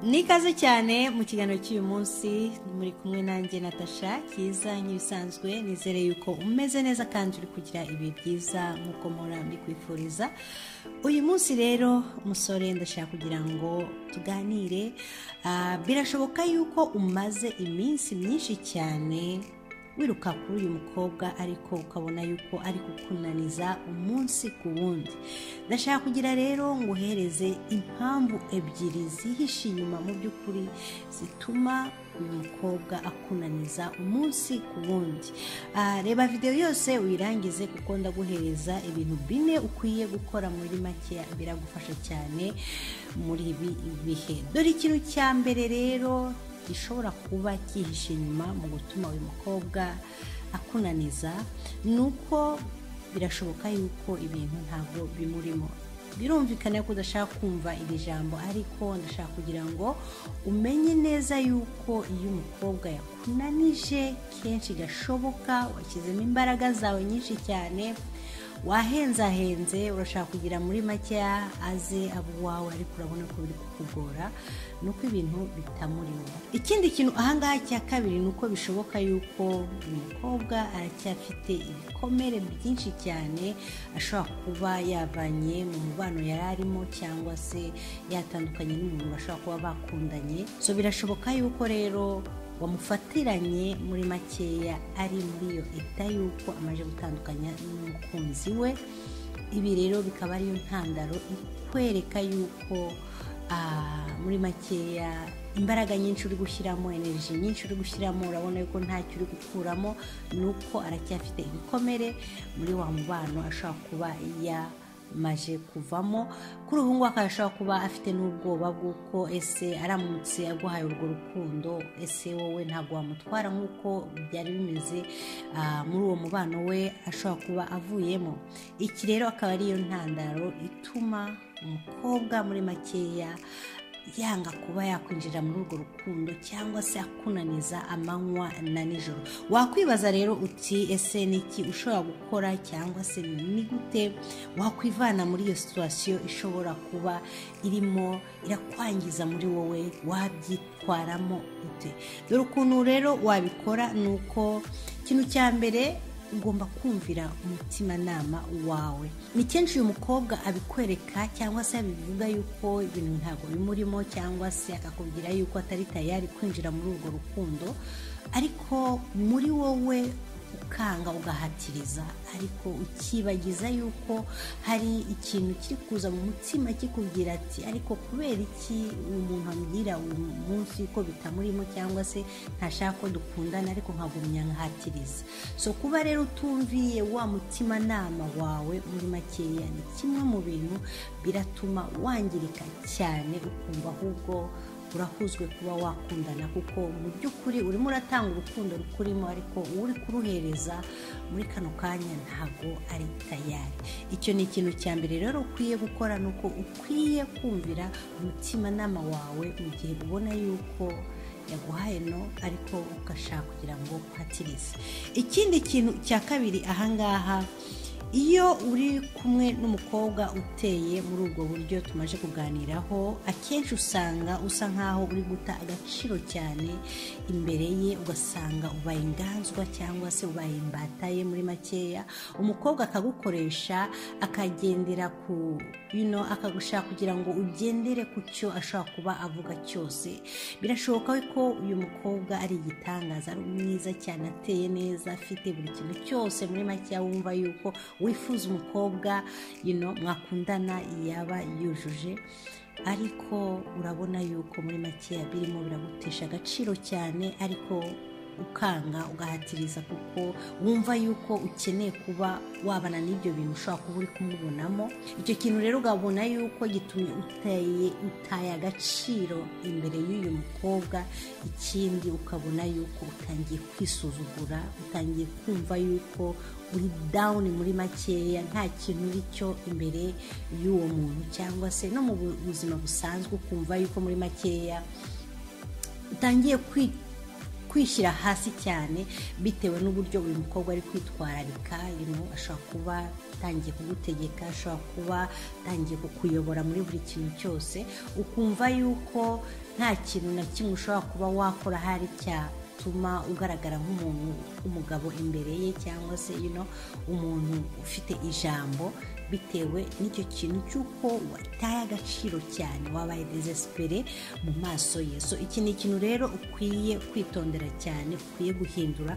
ni ikaze cyane mu kiganiro cy'uyu munsi muri kumwe nanjye natasha cyiza nk'ibisanzwe nizere yuko umeze neza kandi uri kugira ibihe byiza nk'uko muhora mbikwifuriza uyu munsi rero umusore ndashaka kugira ngo tuganire birashoboka yuko umaze iminsi myinshi cyane wiruka kuri uyu mukobwa ariko ukabona yuko ari kukunaniza umunsi ku wundi ndashaka kugira rero ngo uhereze impamvu ebyiri zihishe inyuma mu by'ukuri zituma uyu mukobwa akunaniza umunsi ku wundi reba videwo yose wirangize kuko ndaguhereza ibintu bine ukwiye gukora muri make biragufasha cyane muri ibi bihe dore ikintu cya mbere rero gishobora kuba cyihishe inyuma mu gutuma uyu mukobwa akunaniza ni uko birashoboka yuko ibintu ntabwo bimurimo birumvikana ko udashaka kumva iri jambo ariko ndashaka kugira ngo umenye neza yuko iyo umukobwa yakunanije kenshi gashoboka washyizemo imbaraga zawe nyinshi cyane wahenzahenze urashaka kugira muri makeya aze abo uwawe ariko urabona ko biri kukugora ni uko ibintu bitamurimo ikindi kintu ahangaha cya kabiri ni uko bishoboka yuko umukobwa aracyafite ibikomere byinshi cyane ashobora kuba yavanye mu mubano yari arimo cyangwa se yatandukanye n'umuntu bashobora kuba bakundanye so birashoboka yuko rero wamufatiranye muri makeya ari muri iyo eta y'uko amaze gutandukanya n'umukunzi we ibi rero bikaba ariyo ntandaro ikwereka yuko muri makeya imbaraga nyinshi uri gushyiramo energy nyinshi uri gushyiramo urabona yuko ntacyo uri gukuramo ni uko aracyafite ibikomere muri wa mubano ashobora kuba ya maje kuvamo kuri ubu ngubu akaba kuba afite n'ubwoba bw'uko ese aramutse aguhaye urwo rukundo ese wowe ntabwo wamutwara nk'uko byari bimeze muri uwo mubano we ashobora kuba avuyemo iki rero akaba ariyo ntandaro ituma umukobwa muri makeya yanga kuba yakwinjira muri urwo rukundo cyangwa se akunaniza amanywa na nijoro wakwibaza rero uti ese ni iki ushobora gukora cyangwa se ni gute wakwivana muri iyo situwasiyo ishobora kuba irimo irakwangiza muri wowe wabyitwaramo ute dore ukuntu rero wabikora ni uko ikintu cya mbere ugomba kumvira umutimanama wawe ni kenshi uyu mukobwa abikwereka cyangwa se abivuga yuko ibintu ntabwo bimurimo cyangwa se akakubwira yuko atari tayari kwinjira muri urwo rukundo ariko muri wowe ukanga ugahatiriza ariko ukibagiza yuko hari ikintu kiri kuza mu mutima kikubwira ati ariko kubera iki umuntu ambwira uyu munsi ko bitamurimo cyangwa se ntashaka ko dukundana ariko nkagumya nkahatiriza so kuba rero utumviye wa mutimanama wawe muri makeya ni kimwe mu bintu biratuma wangirika cyane ukumva ahubwo urahuzwe kuba wakundana kuko mu by'ukuri urimo uratanga urukundo rukurimo ariko uri kuruhereza muri kano kanya ntabwo ari tayari icyo ni ikintu cya mbere rero ukwiye gukora ni uko ukwiye kumvira umutimanama wawe mu gihe ubona yuko yaguhaye no ariko ugashaka kugira ngo uhatirize ikindi kintu cya kabiri ahangaha iyo uri kumwe n'umukobwa uteye muri ubwo buryo tumaze kuganiraho akenshi usanga usa nkaho uri guta agaciro cyane imbere ye ugasanga ubaye inganzwa cyangwa se ubaye imbata ye muri makeya umukobwa akagukoresha akagendera ku bino akagushaka kugira ngo ugendere ku cyo ashobora kuba avuga cyose birashoboka ko uyu mukobwa ari igitangaza ari mwiza cyane ateye neza afite buri kintu cyose muri makeya wumva yuko wifuza umukobwa mwakundana yaba yujuje ariko urabona yuko muri makeya birimo biragutesha agaciro cyane ariko ukanga ugahatiriza kuko wumva yuko ukeneye kuba wabana n'ibyo bintu ushobora kuba uri kumubonamo icyo kintu rero ukabona yuko gitumye uteye utaye agaciro imbere y'uyu mukobwa ikindi ukabona yuko utangiye kwisuzugura utangiye kumva yuko uri dawuni muri makeya nta kintu uri cyo imbere y'uwo muntu cyangwa se no mu buzima busanzwe ukumva yuko muri makeya utangiye kwita kwishyira hasi cyane bitewe n'uburyo uyu mukobwa ari kwitwararika ashobora kuba atangiye kugutegeka ashobora kuba atangiye kukuyobora muri buri kintu cyose ukumva yuko nta kintu na kimwe ushobora kuba wakora hari cyatuma ugaragara nk'umuntu w'umugabo imbere ye cyangwa se ino umuntu ufite ijambo bitewe n'icyo kintu cy'uko wataye agaciro cyane wabaye desesipere mu maso ye so iki ni ikintu rero ukwiye kwitondera cyane ukwiye guhindura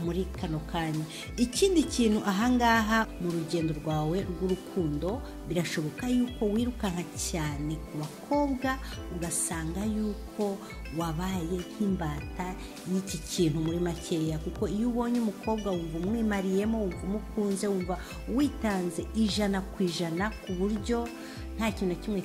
muri kano kanya ikindi kintu ahangaha mu rugendo rwawe rw'urukundo birashoboka yuko wirukanka cyane ku bakobwa ugasanga yuko wabaye nk'imbata y'iki kintu muri makeya kuko iyo ubonye umukobwa wumva umwimariyemo wumva umukunze wumva witanze ijana ku ijana ku buryo nta kintu na kimwe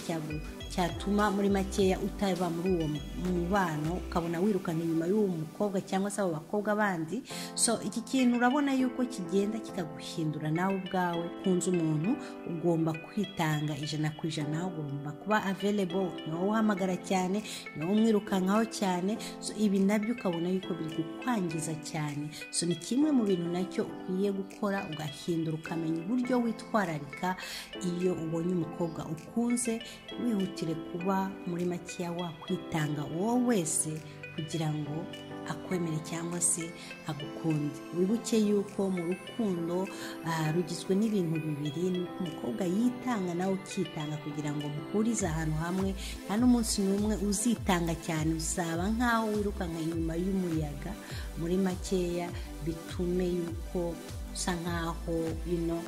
cyatuma muri makeya utaba muri uwo mubano ukabona wirukana inyuma y'uwo mukobwa cyangwa se abo bakobwa bandi so iki kintu urabona yuko kigenda kikaguhindura nawe ubwawe ukunze umuntu ugomba kwitanga ijana ku ijana ugomba kuba available ni wowe uhamagara cyane ni wowe umwirukankaho cyane so ibi nabyo ukabona yuko biri kukwangiza cyane so ni kimwe mu bintu nacyo ukwiye gukora ugahindura ukamenya uburyo witwararika iyo ubonye umukobwa ukunze wihutire kuba muri makeya wakwitanga wowe wese kugira ngo akwemere cyangwa se agukunde wibuke yuko mu rukundo rugizwe n'ibintu bibiri umukobwa yitanga nawe ukitanga kugira ngo muhurize ahantu hamwe nta n'umunsi n'umwe uzitanga cyane uzaba nk'aho wirukanka inyuma y'umuyaga muri makeya bitume yuko usa nk'aho ino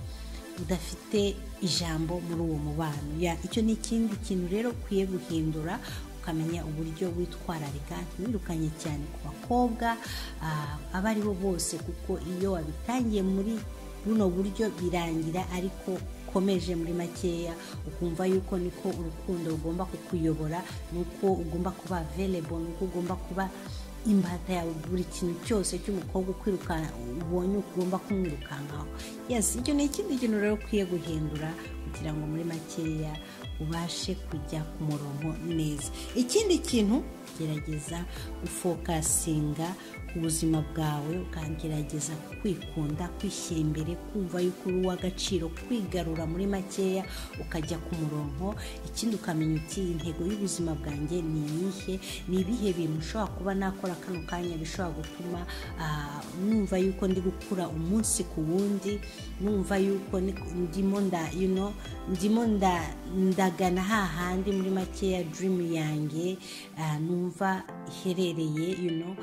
udafite ijambo muri uwo mubano icyo ni ikindi kintu rero ukwiye guhindura ukamenya uburyo witwararika ntiwirukanye cyane ku bakobwa abo ari bo bose kuko iyo wabitangiye muri buno buryo birangira ariko ukomeje muri makeya ukumva yuko niko urukundo rugomba kukuyobora nuko ugomba kuba available nuko ugomba kuba imbata yawe buri kintu cyose cy'umukobwa ukwirukanka ubonye ugomba kumwirukankaho yesi icyo ni ikindi kintu rero ukwiye guhindura kugira ngo muri makeya ubashe kujya ku murongo neza ikindi kintu gerageza gufokasinga ku buzima bwawe ukagerageza kwikunda kwishyira imbere kumva yuko uri uw'agaciro kwigarura muri makeya ukajya ku murongo ikindi ukamenya uti intego y'ubuzima bwanjye ni iyihe ni ibihe bintu ushobora kuba nakora kano kanya bishobora gutuma numva yuko ndi gukura umunsi ku wundi numva yuko ndimo nda yuno ndimo ndagana hahandi muri makeya dirimu yanjye numva iherereye yuno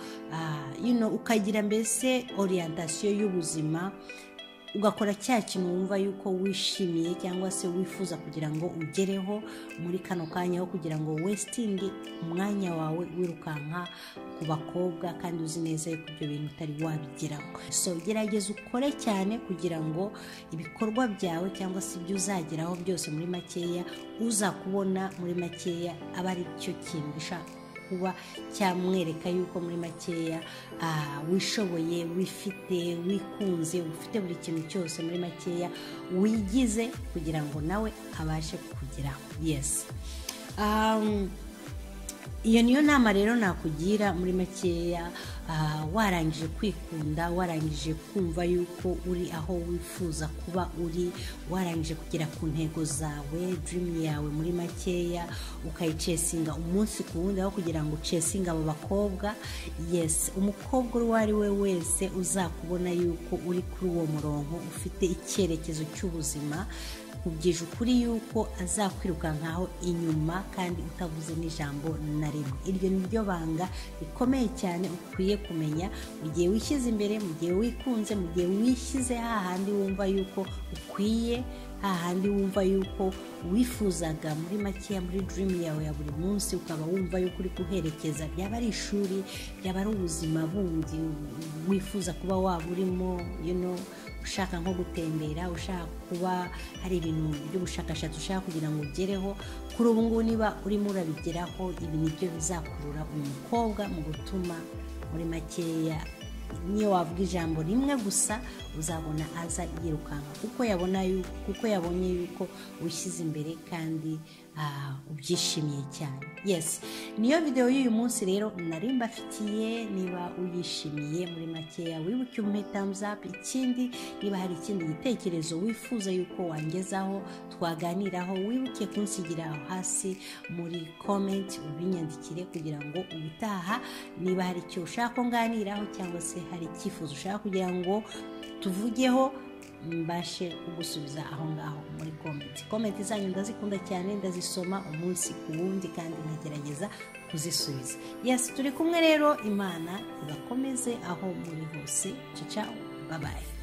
yuno ukagira mbese oriyantasiyo y'ubuzima ugakora cya kintu wumva yuko wishimiye cyangwa se wifuza kugira ngo ugereho muri kano kanya ho kugira ngo wesitingi umwanya wawe wirukanka ku bakobwa kandi uzi neza yuko ibyo bintu utari wabigeraho so gerageza ukore cyane kugira ngo ibikorwa byawe cyangwa se ibyo uzageraho byose muri makeya uzakubona muri makeya aba ari cyo kintu ushaka kuba cyamwereka yuko muri makeya wishoboye wifite wikunze ufite buri kintu cyose muri makeya wigize kugira ngo nawe abashe kugeraho yesi iyo niyo nama rero nakugira muri makeya warangije kwikunda warangije kumva yuko uri aho wifuza kuba uri warangije kugera ku ntego zawe dirimu yawe muri makeya ukayicesinga umunsi ku wundi aho kugira ngo ucesinge abo bakobwa yesi umukobwa uwo ari we wese uzakubona yuko uri kuri uwo murongo ufite icyerekezo cy'ubuzima ubwije ukuri yuko azakwirukankaho inyuma kandi utavuze n'ijambo na rimwe iryo ni ryo banga rikomeye cyane ukwiye kumenya mu gihe wishyize imbere mu gihe wikunze mu gihe wishyize hahandi wumva yuko ukwiye hahandi wumva yuko wifuzaga muri makeya muri dirimu yawe ya buri munsi ukaba wumva yuko uri guherekeza byaba ari ishuri byaba ari ubuzima bundi wifuza kuba waba urimo ushaka nko gutembera ushaka kuba hari ibintu by'ubushakashatsi ushaka kugira ngo ugereho kuri ubu ngubu niba urimo urabigeraho ibi ni byo bizakurura uyu mukobwa mu gutuma muri makeya niyo wavuga ijambo rimwe gusa uzabona aza yirukanka kuko yabona kuko yabonye yuko wishyize imbere kandi ah, ubyishimiye cyane yes niyo videwo y'uyu munsi rero nari mbafitiye niba uyishimiye muri makeya wibuke umuhe thumbs up ikindi niba hari ikindi gitekerezo wifuza yuko wangezaho twaganiraho wibuke kunsigira aho hasi muri comment ubinyandikire kugira ngo ubutaha niba hari icyo ushaka ko nganiraho cyangwa se hari icyifuzo ushaka kugira ngo tuvugeho mbashe kugusubiza aho ngaho muri komenti komenti zanyu ndazikunda cyane ndazisoma umunsi ku wundi kandi nkagerageza kuzisubiza yesi turi kumwe rero imana ibakomeze aho muri hose cica babaye